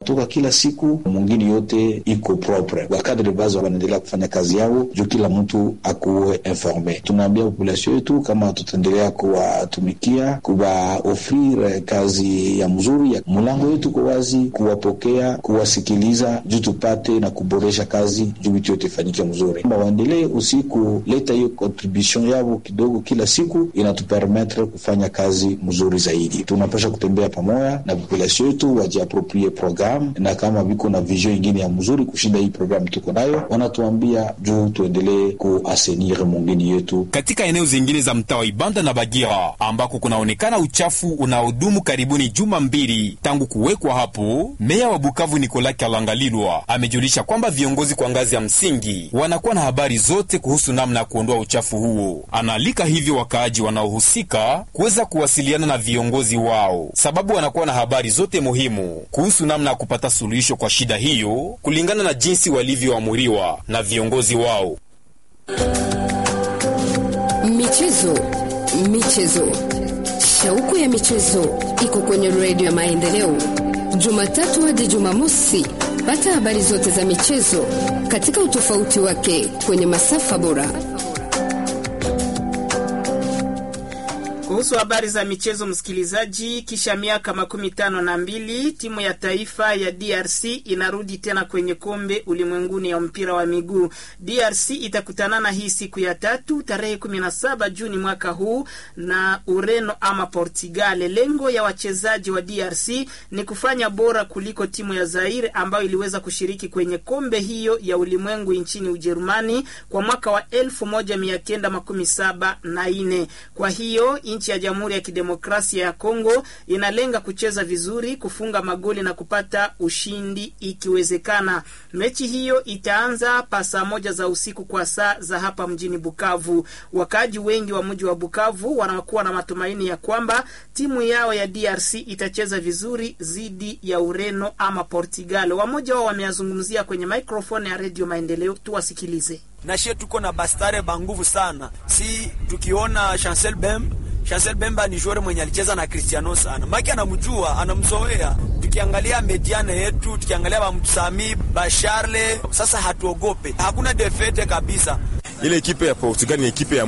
wanatoka kila siku, mwingine yote iko propre. Wakadre base wanaendelea kufanya kazi yao juu kila mtu akuwe informe. Tunaambia population yetu kama tutaendelea kuwatumikia, kuwaofrire kazi ya mzuri ya mulango yetu kwa wazi, kuwapokea, kuwasikiliza juu tupate na kuboresha kazi juu vitu yote ifanyike mzuri. Waendelee usiku leta hiyo contribution yao kidogo kila siku, inatupermetre kufanya kazi mzuri zaidi. Tunapasha kutembea pamoja na population yetu, wajiaproprie programu, na kama viko na vision ingine ya mzuri kushinda hii programu tuko nayo, wanatuambia juu tuendelee kuasenir mungini yetu. Katika eneo zingine za mtaa wa Ibanda na Bagira ambako kunaonekana uchafu unaodumu karibuni juma mbili tangu kuwekwa hapo, meya wa Bukavu Nikola Kalangalilwa amejulisha kwamba viongozi kwa ngazi ya msingi wanakuwa na habari zote kuhusu namna ya kuondoa uchafu huo. Anaalika hivyo wakaaji wanaohusika kuweza kuwasiliana na viongozi wao, sababu wanakuwa na habari zote muhimu kuhusu namna ya kupata suluhisho kwa shida hiyo kulingana na jinsi walivyoamuriwa na viongozi wao. Michezo, michezo, shauku ya michezo iko kwenye redio ya Maendeleo, Jumatatu hadi Jumamosi. Pata habari zote za michezo katika utofauti wake kwenye masafa bora. Kuhusu habari za michezo, msikilizaji, kisha miaka makumi tano na mbili timu ya taifa ya DRC inarudi tena kwenye kombe ulimwenguni ya mpira wa miguu. DRC itakutanana hii siku ya tatu tarehe kumi na saba Juni mwaka huu na Ureno ama Portugal. Lengo ya wachezaji wa DRC ni kufanya bora kuliko timu ya Zaire ambayo iliweza kushiriki kwenye kombe hiyo ya ulimwengu nchini Ujerumani kwa mwaka wa elfu moja mia kenda makumi saba na nne. Kwa hiyo nchi ya Jamhuri ya Kidemokrasia ya Kongo inalenga kucheza vizuri, kufunga magoli na kupata ushindi ikiwezekana. Mechi hiyo itaanza pa saa moja za usiku kwa saa za hapa mjini Bukavu. Wakaaji wengi wa mji wa Bukavu wanakuwa na matumaini ya kwamba timu yao ya DRC itacheza vizuri dhidi ya Ureno ama Portugal. Wamoja wao wameyazungumzia kwenye microphone ya Radio Maendeleo, tuwasikilize. Nashie tuko na bastare banguvu sana, si tukiona Chancel Bem Chancel Bemba ni joueur mwenye alicheza na Cristiano sana, maki anamjua, anamzoea. Tukiangalia mediane yetu, tukiangalia bamsami basharle, sasa hatuogope, hakuna defete kabisa. Ile ekipe ya Portugal ni ekipe ya